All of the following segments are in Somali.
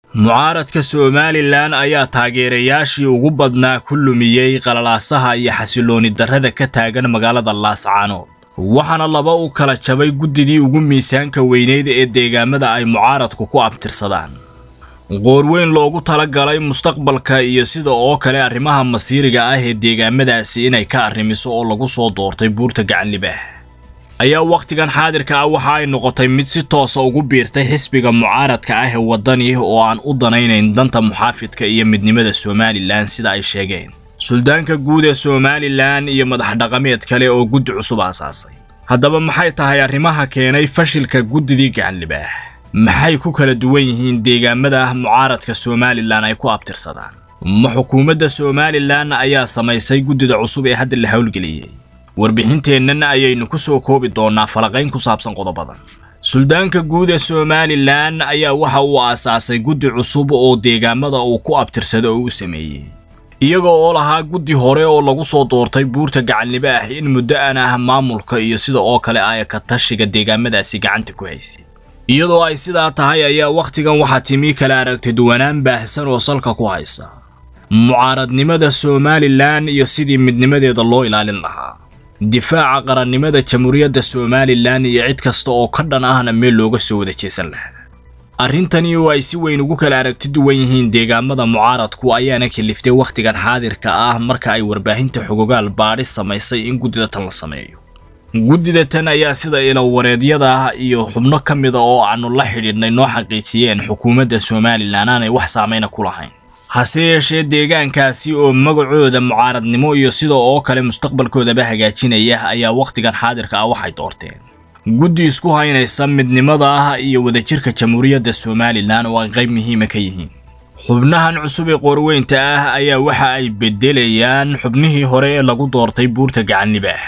mucaaradka somalilan ayaa taageerayaashii ugu badnaa ku lumiyey qalalaasaha iyo xasilooni darrada ka taagan magaalada laascaanood waxaana laba u kala jabay guddidii ugu miisaanka weyneyd ee deegaamada ay mucaaradku ku abtirsadaan qoorweyn loogu talagalay mustaqbalka iyo sida oo kale arrimaha masiiriga ah ee deegaamadaasi inay ka arrimiso oo lagu soo doortay buurta gacanlibaah ayaa wakhtigan xaadirka ah waxa ay noqotay mid si toosa ugu biirtay xisbiga mucaaradka ah ee waddani oo aan u danaynayn danta muxaafidka iyo midnimada somalilan sida ay sheegeen suldaanka guud ee somalilan iyo madax dhaqameed kale oo guddi cusub aasaasay haddaba maxay tahay arrimaha keenay fashilka guddidii gacanlibaah maxay ku kala duwan yihiin deegaamada mucaaradka somalilan ay ku abtirsadaan ma xukuumadda somalilan ayaa samaysay guddida cusub ee hadda la howlgeliyey warbixinteennan ayaynu ku soo koobi doonnaa falaqayn ku saabsan qodobadan suldaanka guud ee somalilan ayaa waxa uu aasaasay guddi cusub oo deegaamada uu ku abtirsado oo u sameeyey iyaga oo lahaa guddi hore oo lagu soo doortay buurta gacanlibaah in muddo aan ah maamulka iyo sida oo kale ay ka tashiga deegaamadaasi gacanta ku haysay iyadoo ay sidaa tahay ayaa wakhtigan waxaa timi kala aragti duwanaan baahsan oo salka ku haysa mucaaradnimada somalilan iyo sidii midnimadeeda loo ilaalin lahaa difaaca qarannimada jamhuuriyadda somalilan iyo cid kasta oo ka dhan ahna meel looga soo wada jeesan lahaa arrintani oo ay si weyn ugu kala aragti duwan yihiin deegaamada mucaaradku ayaana kaliftay wakhtigan xaadirka ah marka ay warbaahinta xogogaal baadhis samaysay in guddida tan la sameeyo guddida tan ayaa sida ilawareedyada iyo xubno ka mida oo aanu la xidhiidhnay noo xaqiijiyeen xukuumadda somalilan aanay wax saameyna ku lahayn hase yeeshee deegaankaasi oo magacooda mucaaradnimo iyo sida oo kale mustaqbalkoodaba hagaajinaya ayaa wakhtigan xaadirka ah waxay doorteen guddi isku haynaysa midnimada ah iyo wadajirka jamhuuriyadda somalilan oo ay qayb muhiima ka yihiin xubnahan cusub ee qoorweynta ah ayaa waxa ay beddelayaan xubnihii hore ee lagu doortay buurta gacanlibaah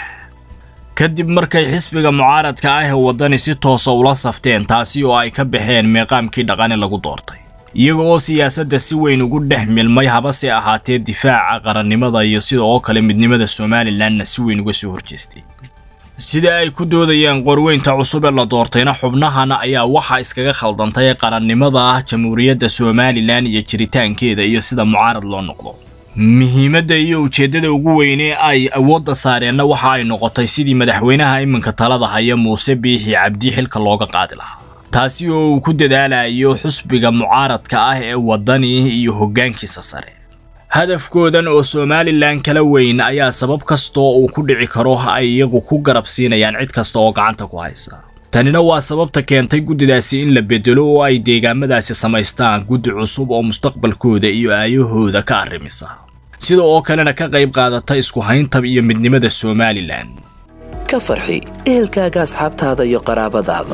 kadib markay xisbiga mucaaradka ah ee waddani si toosa ula safteen taasi oo ay ka baxeen meeqaamkii dhaqani lagu doortay iyaga oo siyaasadda si weyn ugu dhex milmay habase ahaatee difaaca qarannimada iyo sida oo kale midnimada somalilanna si weyn uga soo horjeestay sida ay ku doodayeen qorweynta cusub ee la doortayna xubnahan ayaa waxaa iskaga khaldantay qarannimada jamhuuriyadda somalilan iyo jiritaankeeda iyo sida mucaarad loo noqdo muhiimadda iyo ujeeddada ugu weyne ay awoodda saareenna waxa ay noqotay sidii madaxweynaha iminka talada haya muuse biixi cabdi xilka looga qaadi lahaa taasi oo uu ku dadaalayo xusbiga mucaaradka ah ee waddani iyo hoggaankiisa sare hadafkoodan oo somalilan kala weyn ayaa sabab kastoo uu ku dhici karo ay iyagu ku garab siinayaan cid kasta oo gacanta ku haysa tanina waa sababta keentay guddidaasi in la bedelo oo ay deegaamadaasi samaystaan guddi cusub oo mustaqbalkooda iyo aayahooda ka arrimisa sida oo kalena ka qayb qaadata isku hayntab iyo midnimada somalilan ka farxi ehelkaaga asxaabtaada iyo qaraabadaada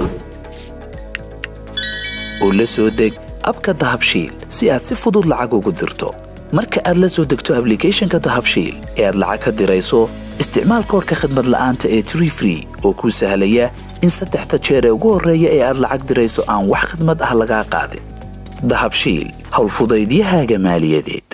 oo la soo deg abka dahabshiil si aad si fudud lacag ugu dirto marka aad la soo degto ablicathonka dahabshiil ee aad lacag ka dirayso isticmaal koorka khadmad la'aanta ee tree free oo kuu sahlaya in saddexda jeer ee ugu horreeya ee aad lacag dirayso aan wax khadmad ah lagaa qaadin dahabshiil howlfudaydiyahaaga maaliyadeed